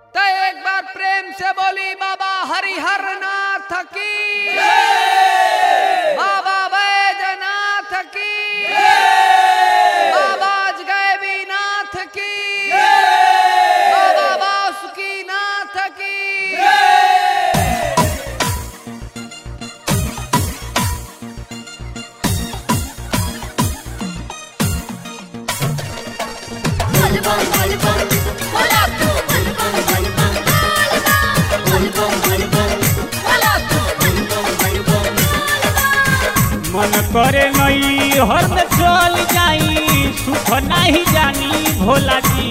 तो एक बार प्रेम से बोली बाबा हरिहर नाथ की बाबा बैजनाथ की बाबा गैबी नाथ की बाबा बासुकी नाथ की Volleyball, volleyball, vola tu, volleyball, volleyball, volleyball, volleyball, vola tu, volleyball, volleyball, मन करे नई हर में चल जाई सुख नहीं जानी भोला जी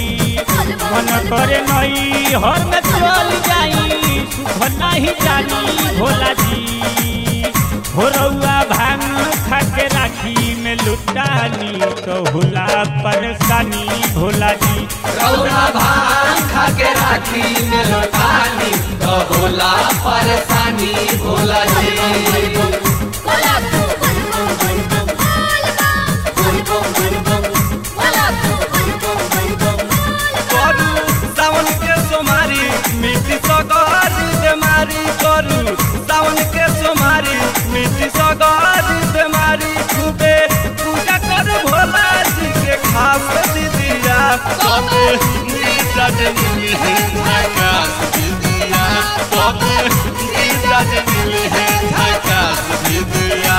मन करे नई हर में चल जाई सुख नहीं जानी भोला जी भोरौआ भांग खा के राखी में लुटानी तो होला परेशानी भोला जी रौरा भांग खा के राखी में लौटानी तो भोला परेशानी भोला जी vola tu, volleyball, volleyball, volleyball, volleyball, vola tu, volleyball, volleyball, करू सावन के सोमारी मिट्टी सगारी बेमारी करू सावन के सोमारी मिट्टी सगारी बेमारी खूबे पूजा कर भोला जी के खास दीदिया सबे नीरज नील है झकास दीदिया सबे नीरज नील है झकास दीदिया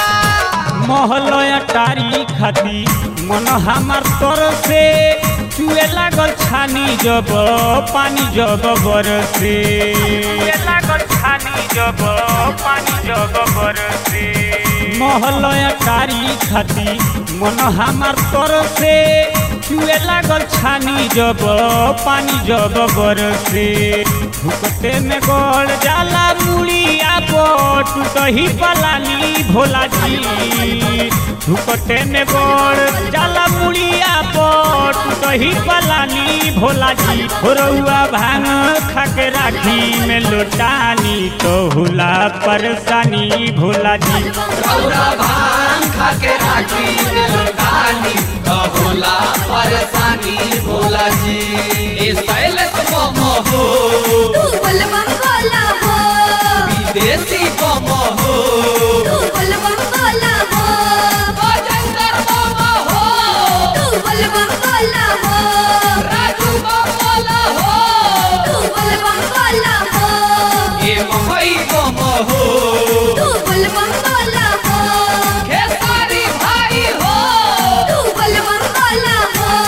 महलया टारी खाती मन हमार तर से चुए लागल छानी जब पानी जब बरसे चुए लागल छानी जब पानी जब बरसे महलया टारी खाती मन हमार तर से चुए लागल छानी जब पानी जब बरसे भुकते में गड़ जाला मुड़िया बोट टूटही पलानी भोला जी भुकते में गड़ जाला मुड़िया बोट टूटही पलानी भोला जी रउआ भांग खा के राखी में लोटानी तो होला परेशानी भोला जी रौरा भांग खा के राखी में लौटानी तो भोला परेशानी भोला जी ए सैलत मोमो हो tu, volleyball, vola ho, विदेशी मोमो हो tu, volleyball, vola ho, Bajinder momo हो tu, volleyball, vola ho, Raju momo हो tu, volleyball, vola ho, ए मोहई मोमो हो tu, volleyball, vola ho, Khesari भाई हो tu, volleyball, vola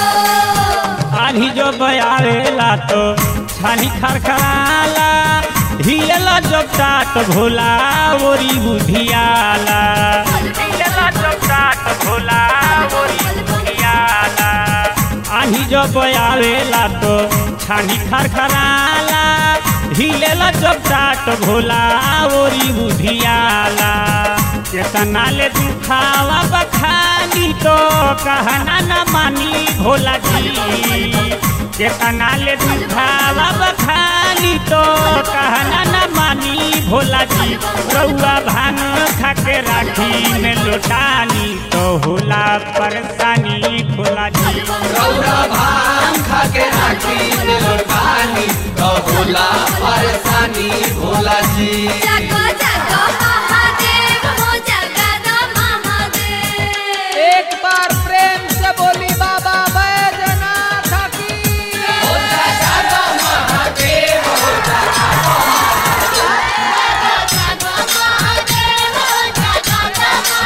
ho. आधी जो बयावेला तो छानी खरखराला हिलेला जब टाट भोला ओरी बुधियाला हिलेला जब टाट भोला ओरी बुधियाला आधी जो बयावेला तो छानी खरखराला हिलेला जब टाट भोला ओरी बुधियाला केतना ले दुखावा बखानी तो कहना न मानी भोला जी केतना ले दुखावा बखानी तो कहना न मानी भोला जी रउआ भांग खा के राखी में लोटानी तो होला परेशानी भोला जी रौरा भांग खा के राखी में लौटानी तो भोला परेशानी भोला जी जागो जागो महादेव हो जगद महादेव एक बार प्रेम से बोली बाबा बैजनाथ की जागो महादेव हो जगद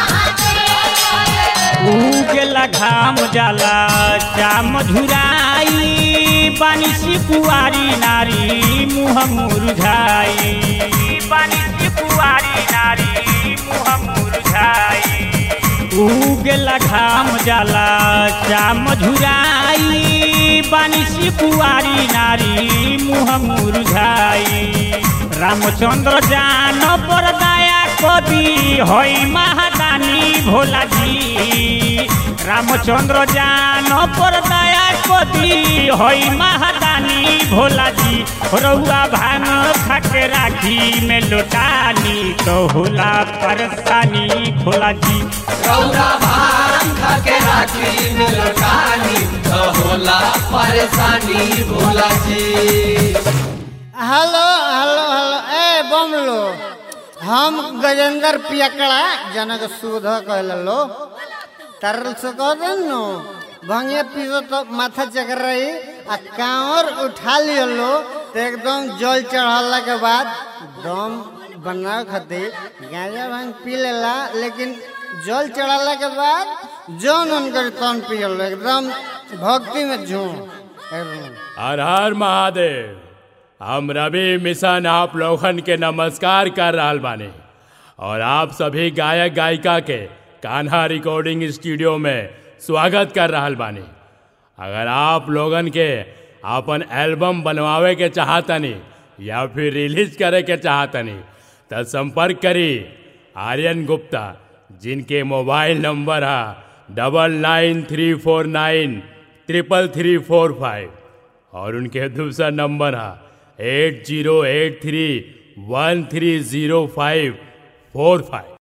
महादेव उगेला घाम जाला चाम झुराई बानिसी कुआरी नारी मुह मुरझाई बानिसी कुआरी नारी मुह मुरझाई उगेला घाम जाला चाम झुराई बानिसी कुआरी नारी मुह मुरझाई रामचंद्र जान पर दया कवि हई महादानी भोला जी रामचंद्र जान पर दया कवि हई महादानी परेशानी भोला जी रउआ भांग खा के राखी में लुटानी तो होला परेशानी भोला जी रौरा भांग खा के राखी में लौटानी तो होला परेशानी Bhola ji hello hello hello ए बमलो हम गजेंद्र पियकड़ा जनक सुध कहलो तरल से कह देनु भंगे पीसो तो माथा चकर रही आ कांवर उठा लियो तो एकदम जल चढ़ला के बाद दम बनावे खातिर गांजा भांग पी लेला लेकिन जल चढ़ाला के बाद जौन उनकर तन पियल एकदम भक्ति में झूम एकदम हर हर महादेव हम रवि मिशन आप लोगन के नमस्कार कर रहल बानी और आप सभी गायक गायिका के कान्हा रिकॉर्डिंग स्टूडियो में स्वागत कर रहल बानी अगर आप लोगन के अपन एल्बम बनवावे के चाहतनी या फिर रिलीज करे के चाहतनी तो संपर्क करी आर्यन गुप्ता जिनके मोबाइल नंबर है double nine three four nine triple three four five और उनके दूसरा नंबर है eight zero eight three one three zero five four five